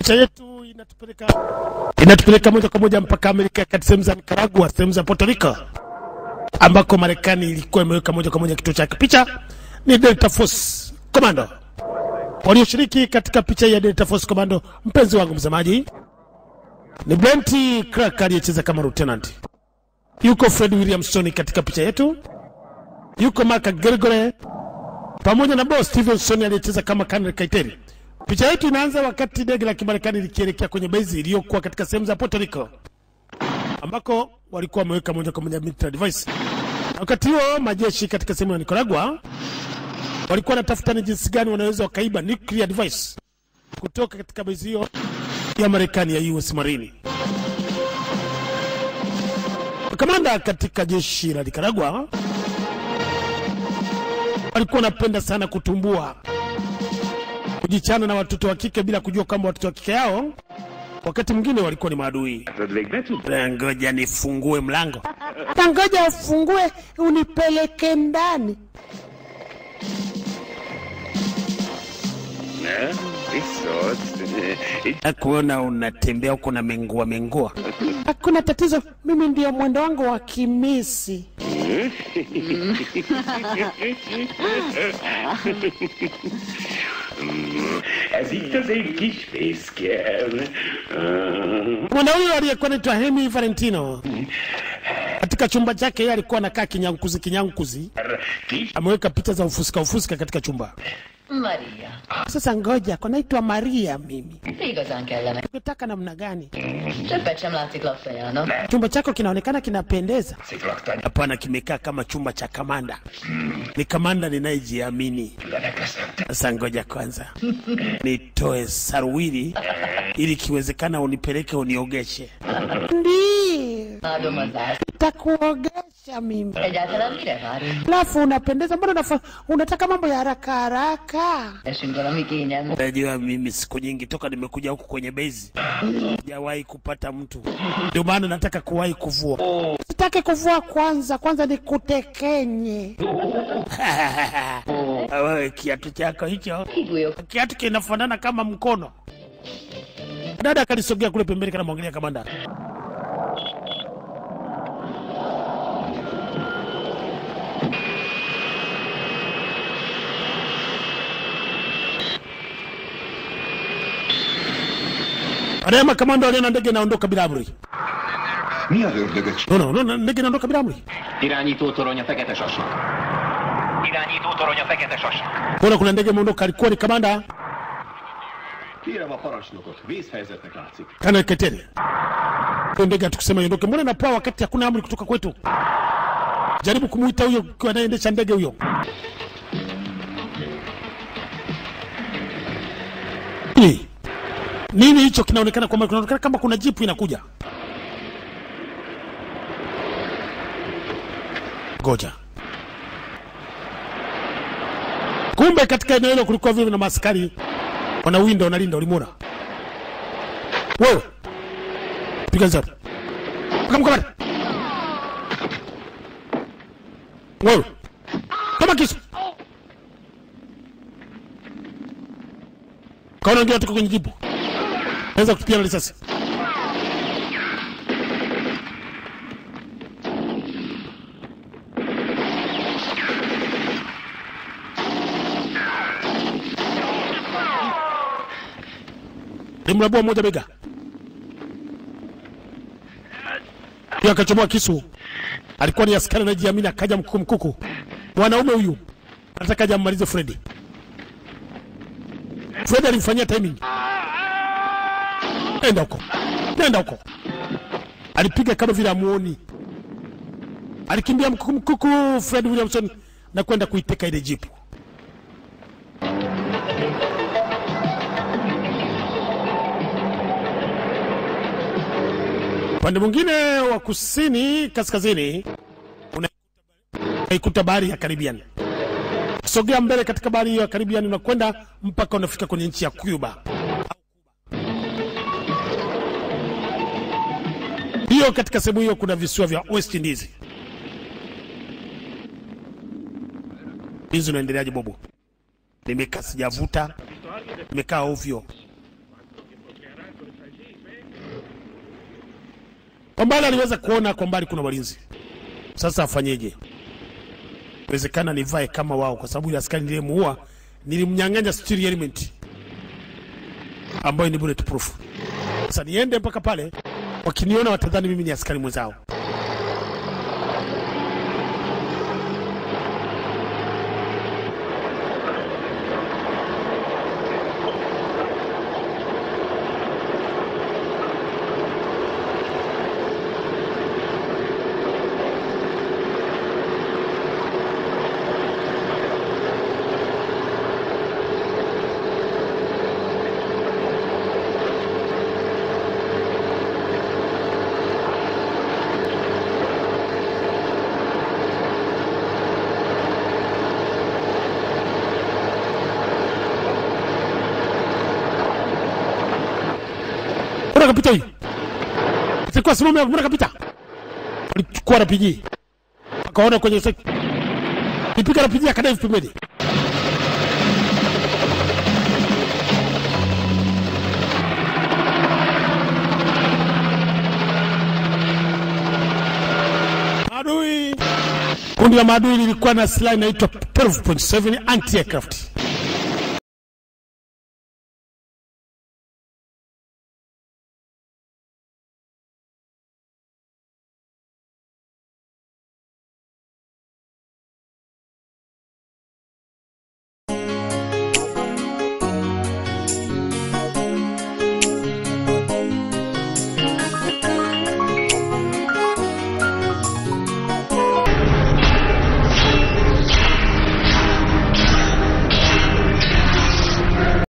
Picha yetu inatupeleka inatupeleka moja kwa moja mpaka Amerika kati sehemu za Nicaragua, sehemu za Puerto Rico ambako Marekani ilikuwa imeweka moja kwa moja kituo chake. Picha ni Delta Force Commando walioshiriki katika picha hii ya Delta Force Commando. Mpenzi wangu msemaji, ni Brent Crack aliyecheza kama lieutenant, yuko Fred Williamson katika picha yetu, yuko Mark Gregory pamoja na Bo Stevenson aliyecheza kama Colonel Kaiteri. Picha yetu inaanza wakati ndege la Kimarekani likielekea kwenye base iliyokuwa katika sehemu za Puerto Rico ambako walikuwa wameweka moja kwa moja military device. Na wakati huo majeshi katika sehemu ya Nicaragua walikuwa wanatafuta ni jinsi gani wanaweza wakaiba nuclear device kutoka katika base hiyo ya Marekani ya US Marine. Kamanda katika jeshi la Nicaragua walikuwa wanapenda sana kutumbua, kujichana na watoto wa kike bila kujua kwamba watoto wa kike yao wakati mwingine walikuwa ni maadui. Ngoja nifungue mlango, ngoja ufungue unipeleke ndani. Kuona unatembea huko na mengua mengua, hakuna tatizo. Mimi ndio mwendo wangu wa kimisi. Ez itt az én kis fészkem. Mwana huyo aliyekuwa anaitwa Hemi Valentino katika chumba chake, yeye alikuwa anakaa kinyankuzi kinyankuzi, Kis ameweka picha za ufuska ufuska katika chumba. Maria, Sasa ngoja, kwa naitwa Maria mimi, igazán kellene. ungetaka namna gani? Többet sem látszik laktajának. Chumba chako kinaonekana kinapendeza. sziklaktani Hapana, kimekaa kama chumba cha kamanda. Ni kamanda ninayejiamini. lenekeszem. Sasa ngoja kwanza nitoe saruwili ili kiwezekana unipeleke uniogeshe. Ndio, Imádom az ász. takuogesha mimi. Egyáltalán mire várunk? Alafu unapendeza, mbona unafa, unataka mambo ya haraka haraka? Esünk valami kényelmet. Unajua mimi siku nyingi toka nimekuja huku kwenye bezi sijawahi kupata mtu, ndio maana nataka kuwahi kuvua. Sitaki kuvua kwanza, kwanza nikutekenye. Wewe kiatu chako hicho Higúlyok. kiatu kinafanana kama mkono. Dada akalisogea kule pembeni, kana mwangalia kamanda. Baadaye makamanda waliona ndege inaondoka bila amri. Mi az ördögöt No, no, no, ndege inaondoka bila amri. Irányító torony a fekete sasak. Irányító torony a fekete sasak. Mbona kuna ndege imeondoka? Alikuwa ni kamanda Kérem a parancsnokot, vészhelyzetnek látszik. Kana Ketele. Hiyo ndege hatukusema iondoke. Mbona inapoa wakati hakuna amri kutoka kwetu? Jaribu kumuita huyo kwa anayeendesha ndege huyo. Nini? Nini hicho kinaonekana kwamba kinaonekana kama kuna jipu inakuja. Ngoja. Kumbe katika eneo hilo kulikuwa vile na maaskari wanawinda wanalinda, ulimwona wewe? Piga zero, kamkamata wewe, kama kisu kaona wengine watoka kwenye jibu, naweza kutupiana risasi. Limlabua moja bega, pia akachomoa kisu. Alikuwa ni askari anajiamini, akaja mkuku mkuku. Mwanaume huyu anataka aje ammalize Fredi. Fredi alimfanyia timing. Nenda huko, nenda huko. Alipiga kama vile amuoni, alikimbia mkuku mkuku Fred Williamson na kwenda kuiteka ile jipu. Upande mwingine wa kusini kaskazini unaikuta bahari ya Caribbean. Sogea mbele katika bahari hiyo ya Caribbean, unakwenda mpaka unafika kwenye nchi ya Cuba. Hiyo katika sehemu hiyo kuna visiwa vya West Indies. Hizi unaendeleaje bobo? Nimekaa sijavuta, nimekaa ovyo. Kwa mbali aliweza kuona kwa mbali kuna walinzi. Sasa afanyeje? Inawezekana nivae kama wao, kwa sababu ile askari niliyemuua nilimnyang'anya steel element ambayo ni bulletproof. Sasa niende mpaka pale, wakiniona watadhani mimi ni askari mwenzao. Mbona kapita hii? Sikuwa simama hapo, mbona kapita? Alichukua RPG. Akaona kwenye sek. Nipiga RPG akadai pembeni. Adui. Kundi la maadui lilikuwa na silaha inaitwa 12.7 anti-aircraft.